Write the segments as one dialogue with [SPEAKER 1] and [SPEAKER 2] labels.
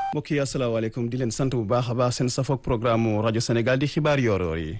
[SPEAKER 1] mbokk yi asalaamaaleykum di leen sant bu baax a baax seen safoog programme rajo Sénégal di xibaar yoor-yoor yi.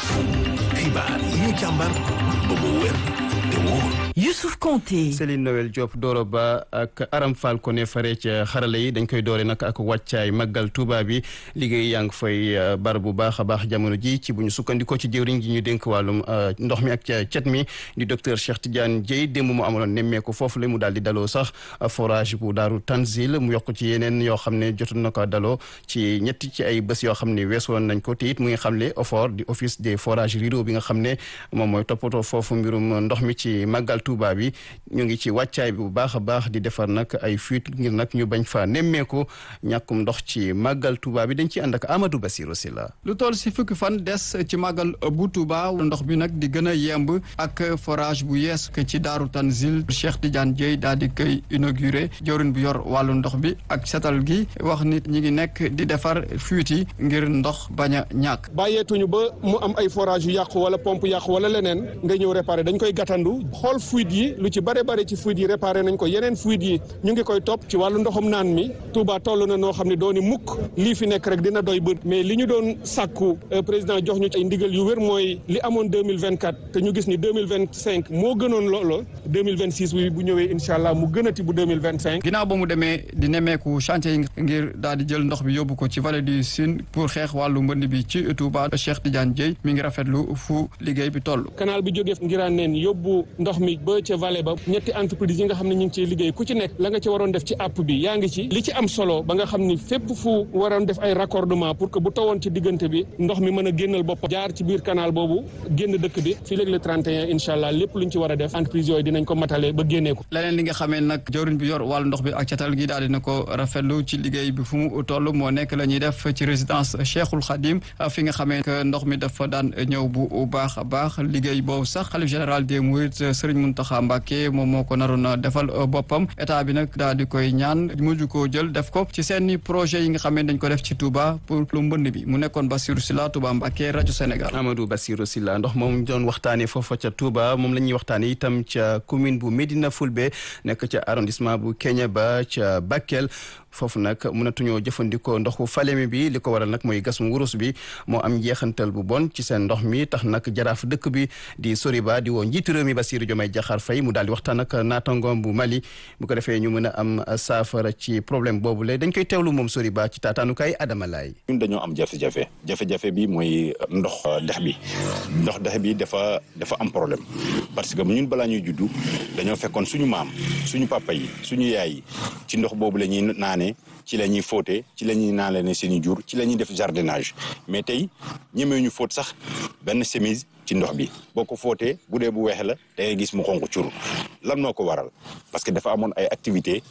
[SPEAKER 2] xibaar yi ñu càmbar ba mu wér te wóor.
[SPEAKER 3] Youssouf Konté
[SPEAKER 1] Céline Noël Diop Doro Ba ak Aram Fall Koné fare ca xarala yi dañ koy doore nag ak wàccaay màggal Touba bi liggéey yaa ngi fay bar bu baax a baax jamono ji ci bu ñu sukkandikoo ci jëwriñ ji ñu dénk wàllum ndox mi ak cet mi di docteur Cheikh Tidiane Dieye démb mu amaloon nemmeeku foofu la mu daal di daloo sax forage bu daaru Tanzil mu yokk ci yeneen yoo xam ne jotoon na ko daloo ci ñetti ci ay bés yoo xam ne weesu woon nañ ko te it mu ngi xam ne OFOR di office des forages ruraux bi nga xam ne moom mooy toppatoo foofu mbirum ndox mi ci màggal Touba bi ñu ngi ci wàccaay bi bu baax a baax di defar nag ay fuite ngir nag ñu bañ fa nemmeeku ñàkkum ndox ci màggal Touba bi dañ ci ànd ak Amadou Bassirou Sylla
[SPEAKER 4] lu toll si fukki fan des ci màggal bu Touba ndox bi nag di gën a yemb ak forage bu yees ci Daaru Tanzil Cheikh Tidiane Dieye daal di koy inauguré jawrin bu yor wàllu ndox bi ak setal gi wax nit ñi ngi nekk di defar fuite yi ngir ndox bañ a ñàkk
[SPEAKER 5] bàyyeetuñu ba mu am ay forage yu yàqu wala pompe yàqu wala leneen nga ñëw réparé dañ koy gàttandu xool fuite yi lu ci bare bare ci fuite yi réparé nañ ko yeneen fuite yi ñu ngi koy topp ci wàllu ndoxum naan mi Touba toll na noo xam ne dooni mukk lii fi nekk rek dina doy bët mais li ñu doon sàkku président jox ñu ay ndigal yu wér mooy li amoon 2024 te ñu gis ni 2025 moo gënoon loolo 2026 bi bu ñëwee incha allah mu gënati bu 2025
[SPEAKER 4] ginnaaw ba mu demee di nemmeeku chantier yi ngir daal di jël ndox bi yóbbu ko ci vallée du Sine pour xeex wàllu mbënd bi ci Touba Cheikh Tidiane Dieye mi ngi rafetlu fu liggéey bi toll
[SPEAKER 5] canal bi jógee ngiraan neen yóbbu ndox mi ba ca vallée ba ñetti entreprise yi nga xam ne ñu ngi ciy liggéey ku ci nekk la nga ci waroon def ci app bi yaa ngi ci li ci am solo ba nga xam ni fépp fu waroon def ay raccordement pour que bu tawoon ci diggante bi ndox mi mën a génnal bopp jaar ci biir canal boobu génn dëkk bi fii léegi le 31 incha allah lépp luñ ci war a def entreprise yooyu dinañ ko matale ba génnee ko
[SPEAKER 4] leneen li nga xamee nag jawriñ bi yor wàllu ndox bi ak catal gi daal dina ko rafetlu ci liggéey bi fu mu toll moo nekk la ñuy def ci résidence Cheikhul Khadim fi nga xamee que ndox mi dafa daan ñëw bu baax a baax liggéey boobu sax xalif général des Mourides Serigne Mountakha Mbacké moom moo ko naroon a defal boppam état bi nag daal di koy ñaan mujj koo jël def ko ci seeni projet yi nga xam ne dañ ko def ci Touba pour lu mbënd bi mu nekkoon Bassirou Sylla Touba Mbacké rajo Sénégal.
[SPEAKER 1] Amadou Bassirou Sylla ndox moom doon waxtaanee foofa ca Touba moom la ñuy waxtaanee itam ca commune bu Médina Fulbe nekk ca arrondissement bu Kéniéba ca Bakel. foofu nag mënatuñoo jëfandikoo ndoxu Falémé bi li ko waral nag mooy gasum wurus bi moo am njeexantal bu bon ci seen ndox mi tax nag jaraaf dëkk bi di Soriba di woo njiitu réew mi Bassirou Diomaye Diakhar Faye mu daal di waxtaan ak naatangoom bu Mali bu ko defee ñu mën a am saafara ci problème boobu la dañ koy teewlu moom Soriba ci taataanukaay Adama Laye
[SPEAKER 6] ñun dañoo am jafe-jafe jafe-jafe bi mooy ndox dex bi ndox dex bi dafa dafa am problème parce que ñun balaa ñuy juddu dañoo fekkoon suñu maam suñu papa yi suñu yaay yi ci ndox boobu la ñuy naan ci la ñuy fóote ci la ñuy naale ne seeni jur ci la ñuy def jardinage mais tey ñemee ñu fóot sax benn chemise ci ndox bi boo ko fóotee bu dee bu weex la da ngay gis mu xonq cur lan moo ko waral parce que dafa amoon ay activité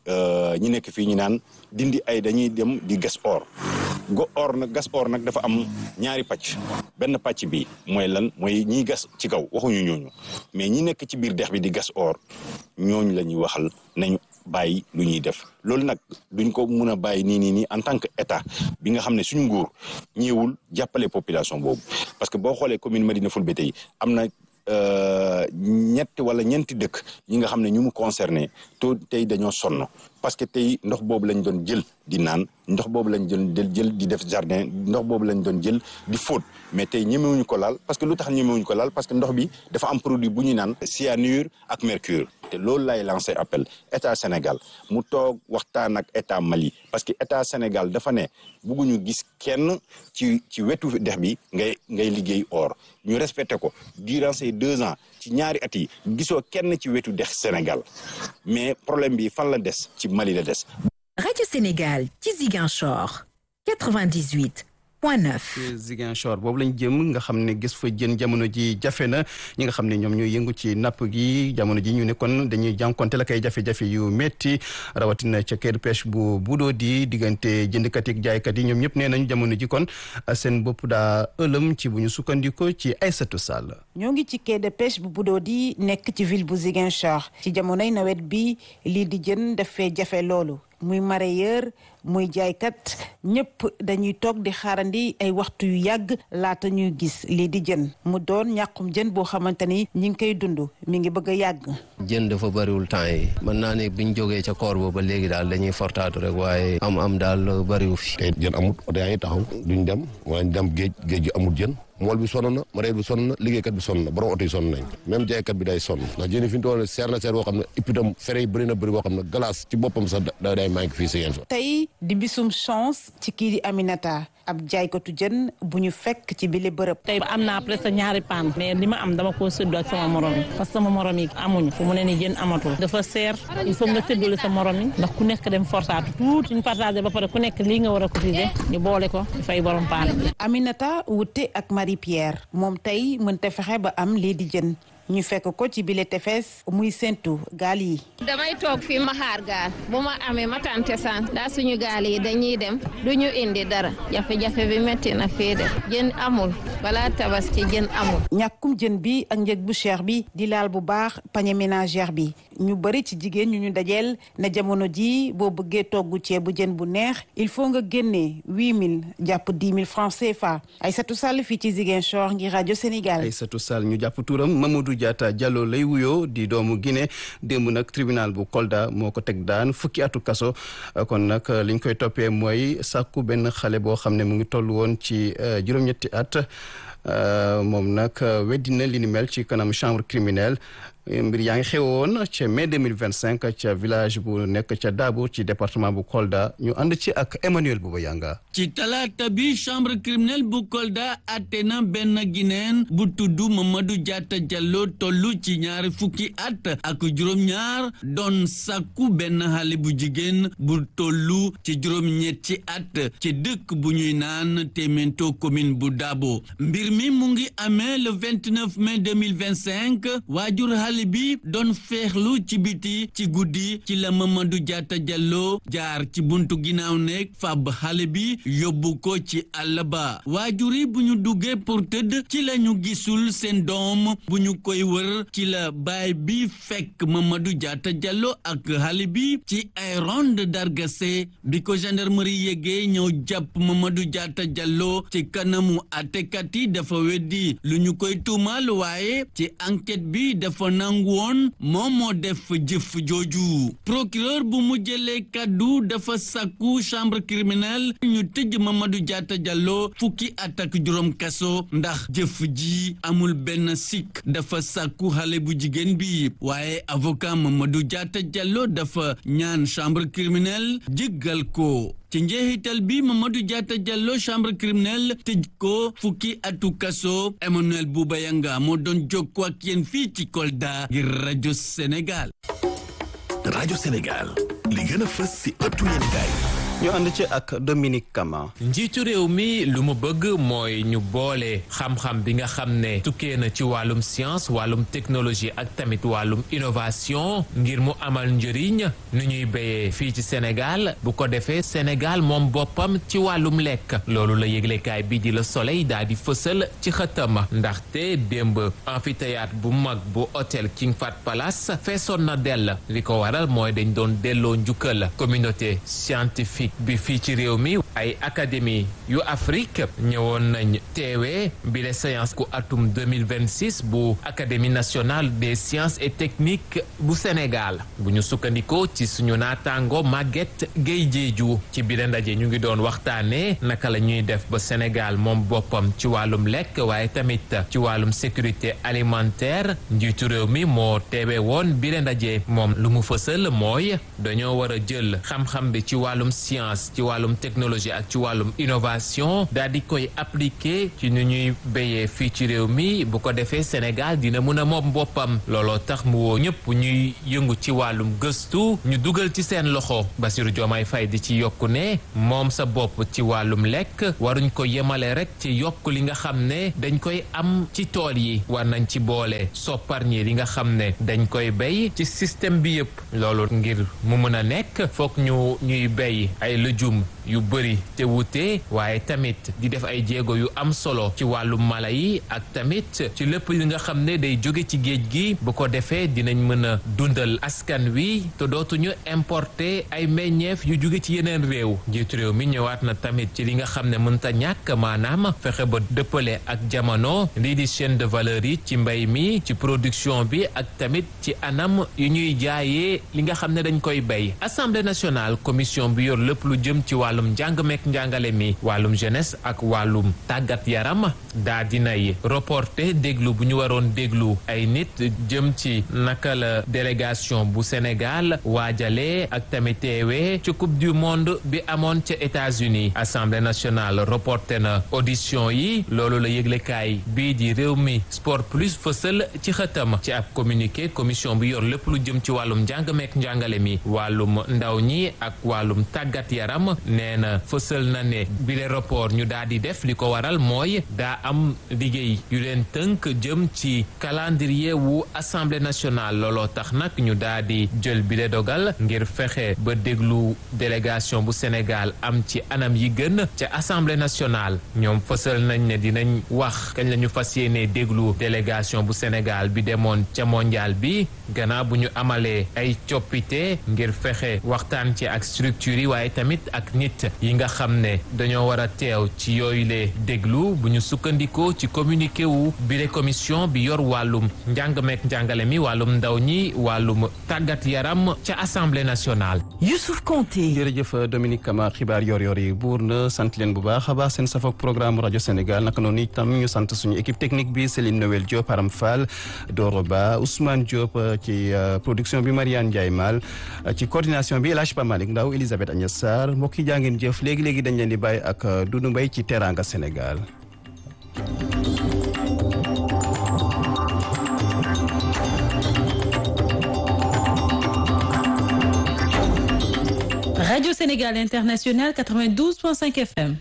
[SPEAKER 6] ñi nekk fii ñu naan dindi ay dañuy dem di gas or go or nag gas or nag dafa am ñaari pàcc benn pàcc bi mooy lan mooy ñiy gas ci kaw waxuñu ñooñu mais ñi nekk ci biir dex bi di gas or ñooñu la ñuy waxal nañu bàyyi lu ñuy def loolu nag duñ ko mun a bàyyi nii nii nii en tant que état bi nga xam ne suñu nguur ñëwul jàppale population boobu parce que boo xoolee commune Médina Fulbe tey am na ñett wala ñeenti dëkk ñi nga xam ne ñu mu concerné to tey dañoo sonn parce que tey ndox boobu lañ doon jël di naan ndox boobu lañ doon jël di def jardin ndox boobu lañ doon jël di fóot mais tey ñemewuñu ko laal parce que lu tax ñemewuñu ko laal parce que ndox bi dafa am produit bu ñu naan cyanure ak mercure te loolu lay lancé appel état Sénégal mu toog waxtaan ak état Mali parce que état Sénégal dafa ne bugguñu gis kenn ci ci wetu dex bi ngay ngay liggéey or ñu respecté ko durant ces deux ans ci ñaari at yi gisoo kenn ci wetu dex Sénégal mais problème bi fan la des ci Mali la des.
[SPEAKER 3] rajo Sénégal ci Ziguinchor 98.
[SPEAKER 1] Ziguinchor boobu lañ jëm nga xam ne gis fa jën jamono ji jafe na ñi nga xam ne ñoom ñooy yëngu ci napp gi jamono ji ñu ne kon dañuy jànkonte la kay jafe-jafe yu metti rawatina ca quai de pêche bu budoo di diggante jëndkat yi jaaykat yi ñoom ñëpp nee nañu jamono ji kon seen bopp daa ëlëm ci bu ñu sukkandiko ci Aïssatou Sall
[SPEAKER 7] ñoo ngi ci quai de pêche bu budoo di nekk ci ville bu Ziguinchor ci jamonoy nawet bi lii di jën dafay jafe loolu muy mareyeur muy jaaykat ñëpp dañuy toog di xaarandi ay waxtu yu yàgg laata ñuy gis lii di jën mu doon ñàkkum jën boo xamante ni ñi ngi koy dund mi ngi bëgg a yàgg.
[SPEAKER 8] jën dafa bëriwul temps yi mën naa ne biñ jógee ca koor ba ba léegi daal dañuy fortaatu rek waaye am am daal bëriwu fi.
[SPEAKER 9] tey jën amut oto yaa ngi taxaw duñ dem waaye dem géej géej gi amul jën mool bi sonn na mareyeur bi sonn na liggéeykat bi sonn na borom oto yi sonn nañ même jaaykat bi day sonn ndax jën yi fi ñu toll seer na seer boo xam ne ipitam fere yi bëri na bëri boo xam ne glace ci boppam sax da day manqué fii si yéen fa
[SPEAKER 7] tey di bisum chance ci kii di Aminata ab jaaykatu jën bu ñu fekk ci bile bërëb.
[SPEAKER 10] tey am naa presque ñaari paan mais li ma am dama koo séddoo ak sama morom yi parce que sama morom yi amuñu fu mu ne ni jën amatul dafa seer il faut nga séddole sa morom yi ndax ku nekk dem fortaatu tuuti ñu partagé ba pare ku nekk lii nga war a cotiser ñu boole ko di fay borom paan
[SPEAKER 7] Aminata wute ak Marie Pierre moom tey mënta fexe ba am lii di jën ñu fekk ko ci bile tefes muy séntu gaal yi.
[SPEAKER 11] damay toog fii ma xaar gaal bu ma amee ma tante san daa suñu gaal yi dañuy dem du ñu indi dara jafe-jafe bi métti na fii de jën amul balaa tabaski jën amul.
[SPEAKER 7] ñàkkum jën bi ak njëg bu cher bi di laal bu baax panier ménagère bi ñu bëri ci jigéen ñu ñu dajeel na jamono ji boo bëggee togg ceebu jën bu neex il faut nga génnee huit mille jàpp dix mille francs CFA Aïssatou Sall fii ci Ziguinchor ngir rajo Sénégal.
[SPEAKER 1] Aïssatou Sall ñu jàpp turam Mamadou Diatta Diallo lay wuyoo di doomu Guinée démb nag tribunal bu Kolda moo ko teg daan fukki atu kaso kon nag liñ koy toppee mooy sàkku benn xale boo xam ne mu ngi toll woon ci juróom-ñetti at moom nag weddina li ni mel ci kanam chambre criminelle mbir yaa ngi xewoon ca mai 2025 ca village bu nekk ca Dabo ci département bu Kolda ñu ànd ci ak Emmanuel Bouba Yanga
[SPEAKER 12] ci talaata bi chambre criminelle bu Kolda atte na benn Guinéen bu tudd Mamadou Diatta Diallo tollu ci ñaari fukki at ak juróom-ñaar doon sàkku benn xale bu jigéen bu tollu ci juróom-ñetti at ci dëkk bu ñuy naan Témento commune bu Dabo mbir mi mu ngi amee le 29 mai 2025 waajur xale bi doon feexlu ci biti ci guddi ci la Mamadou Diatta Diallo jaar ci buntu ginnaaw nekk fab xale bi yóbbu ko ci àll ba waajur yi bu ñu duggee pour tëdd ci la ñu gisul seen doom bu ñu koy wër ci la baay bi fekk Mamadou Diatta Diallo ak xale bi ci ay ronde dargase bi ko gendarmerie yégee ñëw jàpp Mamadou Diatta Diallo ci kanamu àttekat yi dafa weddi lu ñu koy tuumal waaye ci enquête bi dafa nangu woon moom moo def jëf jooju procureur bu mu jëlee kaddu dafa sàkku chambre criminelle ñu tëj Mamadou Diatta Diallo fukki at ak juróom kaso ndax jëf ji amul benn sikk dafa sàkku xale bu jigéen bi waaye avocat Mamadou Diatta Diallo dafa ñaan chambre criminelle jéggal ko ci njeexital bi Mamadou Diatta Diallo chambre criminelle tëj ko fukki atu kaso Emmanuel Bouba Yanga moo doon jokkoo ak yéen fii ci Kolda ngir rajo Sénégal.
[SPEAKER 2] rajo Sénégal li gën a fës si ëttu yéenekaay
[SPEAKER 1] ñu ànd ci ak Dominique Kama.
[SPEAKER 13] njiitu réew mi lu mu bëgg mooy ñu boole xam-xam bi nga xam ne tukkee na ci wàllum science wàllum technologie ak tamit wàllum innovation ngir mu amal njëriñ nu ñuy béyee fii ci Sénégal bu ko defee Sénégal moom boppam ci wàllum lekk loolu la yëglekaay bi di la Soleil daal di fësal ci xëtama ndaxte démb amphithéâtre bu mag bu hôtel King Fahd Palace feesoon na dell li ko waral mooy dañ doon delloo njukkal communauté scientifique bi fii ci réew mi ay académie yu Afrique ñëwoon nañ teewee bi le séance ku atum 2026 bu académie nationale des sciences et techniques bu Sénégal bu ñu sukkandikoo ci suñu naataango Maguette Gueye Diédhiou ci biir ndaje ñu ngi doon waxtaanee naka la ñuy def ba Sénégal moom boppam ci wàllum lekk waaye tamit ci wàllum sécurité alimentaire njiitu réew mi moo teewee woon biir ndaje moom lu mu fësal mooy dañoo war a jël xam-xam bi ci wàllum science ci wàllum technologie ak ci wàllum innovation daal di koy appliquer ci nu ñuy béyee fii ci réew mi bu ko defee Sénégal dina mun a moom boppam looloo tax mu woo ñëpp ñuy yëngu ci wàllum gëstu ñu dugal ci seen loxo Bassirou Diomaye Faye di ci yokku ne moom sa bopp ci wàllum lekk waruñ ko yemale rek ci yokk li nga xam ne dañ koy am ci tool yi war nañ ci boole sopparñi li nga xam ne dañ koy béy ci système bi yëpp loolu ngir mu mën a nekk foog ñu ñuy béy ay lëjum yu bëri te wute waaye tamit di def ay jéego yu am solo ci wàllu mala yi ak tamit ci lépp li nga xam ne day jóge ci géej gi bu ko defee dinañ mën a dundal askan wi te dootuñu importer ay meññeef yu jóge ci yeneen réew njiitu réew mi ñëwaat na tamit ci li nga xam ne mënta ñàkk maanaam fexe ba dëppale ak jamono lii di chaîne de valeur yi ci mbay mi ci production bi ak tamit ci anam yu ñuy jaayee li nga xam ne dañ koy bay assemblée nationale commission bi yor lépp lu jëm ci wàllum njàng meek njàngale mi wàllum jeunesse ak wàllum tàggat yaram daa dinay reporter déglu bu ñu waroon déglu ay nit jëm ci naka la délégation bu Sénégal waajalee ak tamit teewee ci coupe du monde bi amoon ca États-Unis assemblée nationale reporté na audition yi loolu la yëglekaay bii di réew mi sport plus fësal ci xëtam ci ab communiqué commission bi yor lépp lu jëm ci wàllum njàng meek njàngale mi wàllum ndaw ñi ak wàllum tàggat yaram nee na fësal na ne bile rapport ñu daal di def li ko waral mooy daa am liggéey yu leen tënk jëm ci calendrier wu assemblée nationale looloo tax nag ñu daal di jël bile dogal ngir fexe ba déglu délégation bu Sénégal am ci anam yi gën ca assemblée nationale ñoom fësal nañ ne dinañ wax kañ la ñu fas yéenee déglu délégation bu Sénégal bi demoon ca mondial bi gannaaw bu ñu amalee ay coppite ngir fexe waxtaan ci ak structure yi waaye tamit ak nit yi nga xam ne dañoo war a teew ci yooyu le déglu bu ñu sukkandikoo ci communiqué wu bile commission bi yor wàllum njàng meek njàngale mi wàllum ndaw ñi wàllum tàggat yaram ca assemblée nationale.
[SPEAKER 3] Youssouf Konté.
[SPEAKER 1] jërëjëf Dominique Kama xibaar yor-yor yi buur na sant leen bu baax a baax seen safoog programme rajo Sénégal naka noonu itam ñu sant suñu équipe technique bi Céline Noël Diop Aram Fall Doro Ba Ousmane Diop ci production bi Mariane Ndiaye Mal ci coordination bi El Hadj Pa Malick Ndaw Elisabeth Agnès Sarr mbokk yi jaa ngeen jëf léegi léegi dañ leen di bàyyi ak Doudou Mbaye ci Teranga Sénégal.
[SPEAKER 14] Radio Sénégal International 92.5 FM.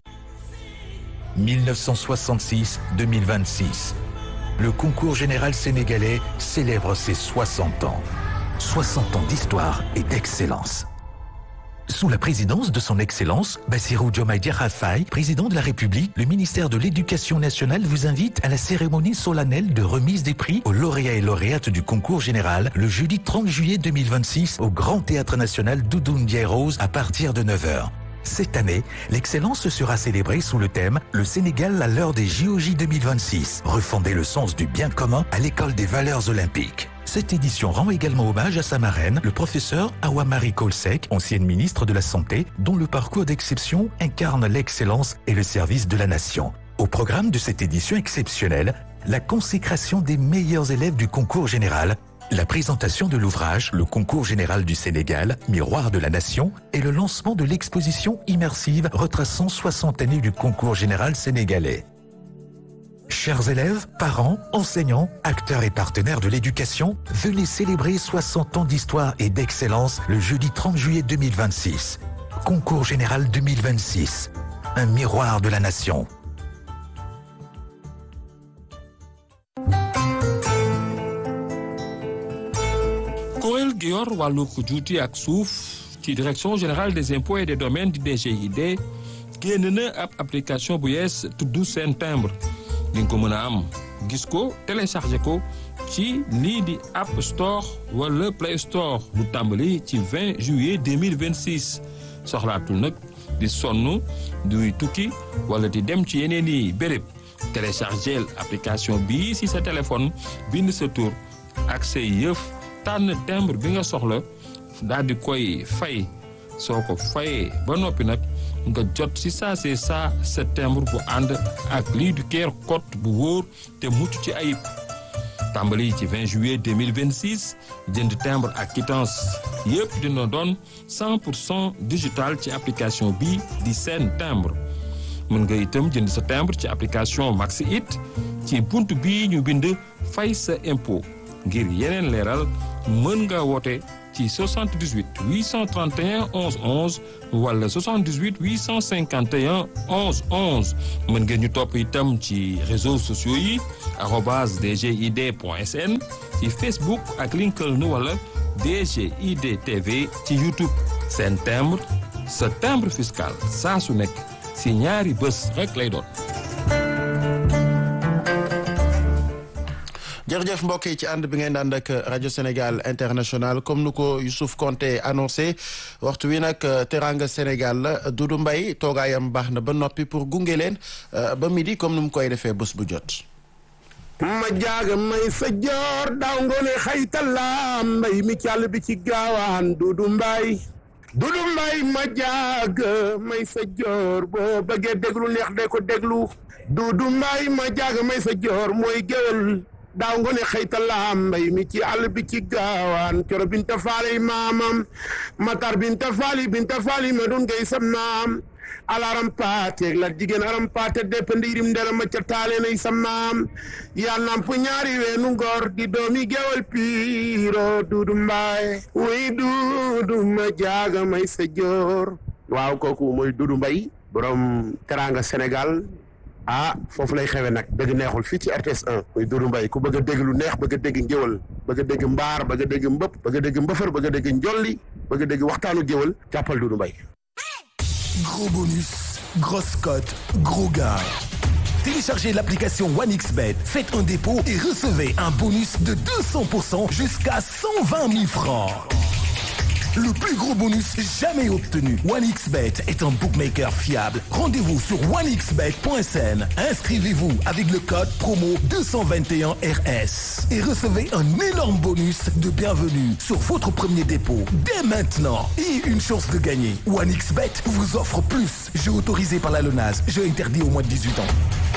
[SPEAKER 2] 1966-2026. Le concours général sénégalais célèbre ses 60 ans. 60 ans d'histoire et d'excellence. Sous la présidence de son Excellence, Bassirou Diomaye Diakhar Faye, président de la République, le ministère de l'Éducation nationale vous invite à la cérémonie solennelle de remise des prix aux lauréats et lauréates du concours général le jeudi 30 juillet 2026 au Grand Théâtre National Doudou Ndiaye Rose à partir de 9h. Cette année, l'excellence sera célébrée sous le thème Le Sénégal à l'heure des JOJ 2026, refonder le sens du bien commun à l'école des valeurs olympiques. Cette édition rend également hommage à sa marraine, le professeur Awamari Kolsek, ancienne ministre de la Santé, dont le parcours d'exception incarne l'excellence et le service de la nation. Au programme de cette édition exceptionnelle, la consécration des meilleurs élèves du concours général, la présentation de l'ouvrage Le concours général du Sénégal, Miroir de la Nation, et le lancement de l'exposition immersive retraçant 60 années du concours général sénégalais. Chers élèves, parents, enseignants, acteurs et partenaires de l'éducation, venez célébrer 60 ans d'histoire et d'excellence le jeudi 30 juillet 2026. Concours général 2026. Un miroir de la nation.
[SPEAKER 15] kuréel gi yor wàllu juuti ak suuf ci direction générale des impôts et des domaines di DGID génn na ab application bu yees tudd seen timbre di nga ko mën a am gis ko téléchargé ko ci lii di App Store wala Play Store bu tàmbali ci 20 juillet 2026 soxlaatul nag di sonn duy tukki wala di dem ci yeneen i béréb téléchargé application bii si sa téléphone bind sa tur ak say yëf tànn timbre bi nga soxla daal di koy fay soo ko fayee ba noppi nag nga jot si saa see saa sa timbre bu ànd ak lii du keer code bu wóor te mucc ci ayib tàmbali ci 20 juillet 2026 jënd timbre ak quittance yëpp dina doon 100 pour cent digital ci application bi di seen timbre mën nga itam jënd sa timbre ci application Maxi It ci bunt bii ñu bind fay sa impôt ngir yeneen leeral mën nga woote ci 78 831 11 11 wala 78 851 11 11 mën ngeen ñu topp itam ci réseaux sociaux yi arobase dgid point sn ci Facebook ak LinkedIn wala DGID TV ci YouTube seen timbre sa timbre fiscal saa su nekk si ñaari bés rek lay doon.
[SPEAKER 1] jërëjëf mbokk yi ci ànd bi ngeen ànd ak rajo Sénégal international comme nu ko Youssouf Konté annoncé waxtu wi nag teranga Sénégal la Doudou Mbaye toogaayam baax na ba noppi pour gunge leen ba midi comme nu mu koy defee bés bu jot.
[SPEAKER 16] ma jaaga may sa joor daaw ngoone xaytalaam mbay mi càll bi ci gaawaan Doudou Mbaye Doudou Mbaye ma jaaga may sa joor boo bëggee déglu neex de ko déglu Doudou Mbaye ma jaaga may sa joor mooy géwél daaw nga ne xëytalaam mbay mi ci àll bi ci gaawaan coro binta faali maamam matar binta faali binta faali ma doon ngay sam naam alaram paateeg la jigéen aram paate depp ndiirim ndera ma ca taale nay sam naam yaa namp ñaari weenu ngor di doomi gewal piiro duudu mbaay wuy duudu ma jaaga may sa joor waaw kooku mooy duudu mbay borom teranga Sénégal ah foofu lay xewe nag dëgg neexul fii ci RTS 1 muy Doudou Mbaye ku bëgg a dégg lu neex bëgg a dégg ngéwal bëgg a dégg mbaar bëgg a dégg mbëpp bëgg a dégg mbëfër bëgg a dégg njolli bëgg a dégg waxtaanu géwal jàppal Doudou Mbaye
[SPEAKER 17] Gros bonus, grosse cote, gros gars. Téléchargez l'application OneXBet, faites un dépôt et recevez un bonus de 200% jusqu'à 120 000 francs. Le plus gros bonus jamais obtenu. OneXBet est un bookmaker fiable. Rendez-vous sur onexbet.sn. Inscrivez-vous avec le code promo 221RS et recevez un énorme bonus de bienvenue sur votre premier dépôt dès maintenant et une chance de gagner. OneXBet vous offre plus. Jeu autorisé par la LONAS. Jeu interdit au moins de 18 ans.